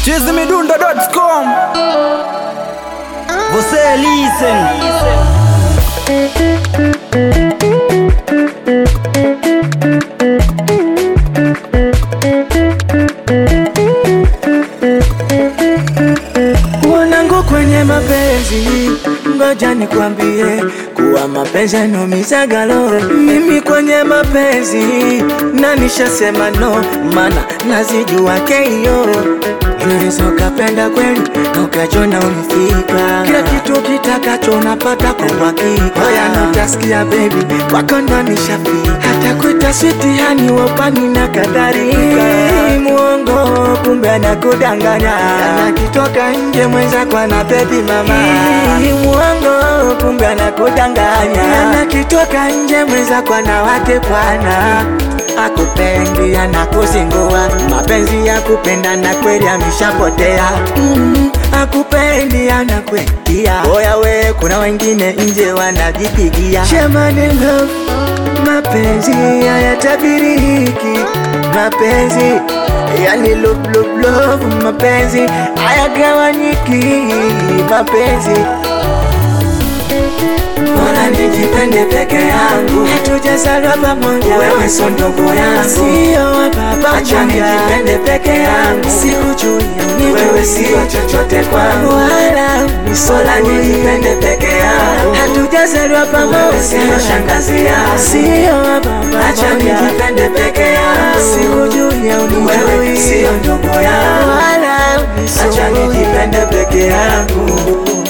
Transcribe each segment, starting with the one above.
chizimidundo.com Você listen Wanangu kwenye mapenzi, ngoja nikwambie kuwa mapenzi yanumizaga roho. Mimi kwenye mapenzi na nishasema no, mana nazijua keio. Unaweza ukapenda kweli na ukachona umefika, kila kitu kitakacho unapata kwa uhakika. Oya notasikia baby, kwako ndo nishafika, hata kuita switi hani wapani na kadhalika. Muongo kumbe anakudanganya, anakitoka nje mwenzako ana baby mama. Muongo kumbe anakudanganya, anakitoka nje mwenzako ana wake bwana akupendi anakuzingua, mapenzi ya kupendana kweli ameshapotea. Mm, akupendi anakwetia, oya we, kuna wengine nje wanajipigia Shamani love, mapenzi hayatabiriki, mapenzi yani love, love, love, mapenzi hayagawanyiki, mapenzi Bora nijipende peke yangu, hatujazaliwa pamoja, wewe sio ndugu yangu, sio wa baba. Acha nijipende peke yangu, sikujui wewe sio chochote kwangu, wala bora nijipende peke yangu, hatujazaliwa pamoja, sio shangazi yangu, sio wa baba. Acha nijipende peke yangu, sikujui wewe sio ndugu yangu, wala acha nijipende peke yangu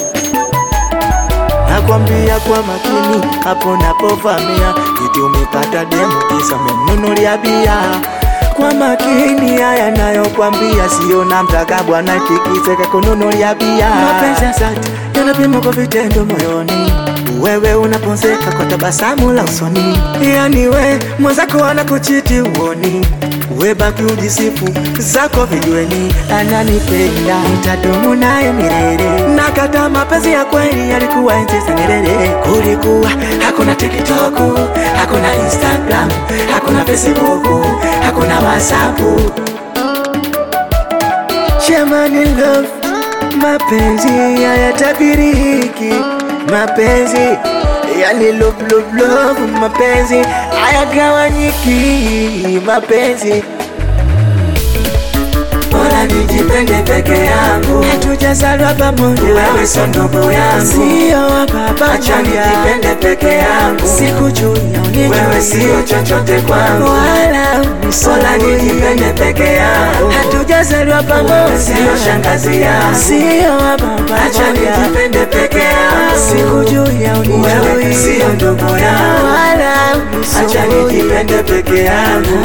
nakwambia kwa makini hapo napovamia iti umepata demu kisa umemnunulia bia kwa makini haya nayokwambia sio namtaka bwana tikiseka kununulia bia mapenzi ya dhati yanapimwa kwa vitendo moyoni wewe unaponzeka kwa tabasamu la usoni yani we mwenzako anakuchiti uoni we baki ujisifu zako vijueni ananipenda nitadumu naye milele nakata mapenzi ya kweli yalikuwa enzi za Nyerere kulikuwa hakuna tiktok hakuna instagram hakuna facebook hakuna whatsapp Shamani love, mapenzi hayatabiriki, mapenzi yani love, love, love, mapenzi hayagawanyiki, mapenzi Bora nijipende peke yangu, hatujazaliwa pamoja, wewe sio ndugu yangu, sio wa baba. Acha nijipende peke yangu, sikujui wewe sio chochote kwangu, wala bora nijipende peke yangu, hatujazaliwa pamoja, sio shangazi yangu, sio wa baba. Acha nijipende peke yangu, sikujui wewe sio ndugu yangu, wala acha nijipende peke yangu.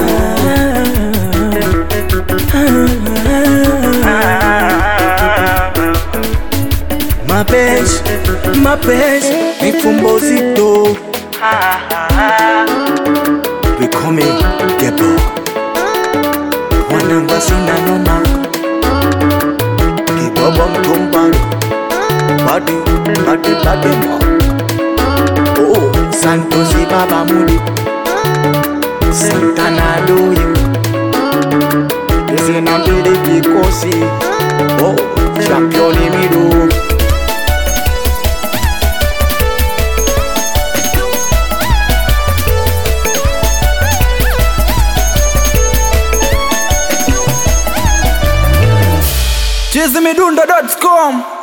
Mapenzi, mapenzi ni fumbo zito. Vikome gebo wananga sina noma kibobo mtumbalo badi badi badi mo oh santosi baba mudi santana doyo zina mbili vikosi oh championi mido chizimidundo.com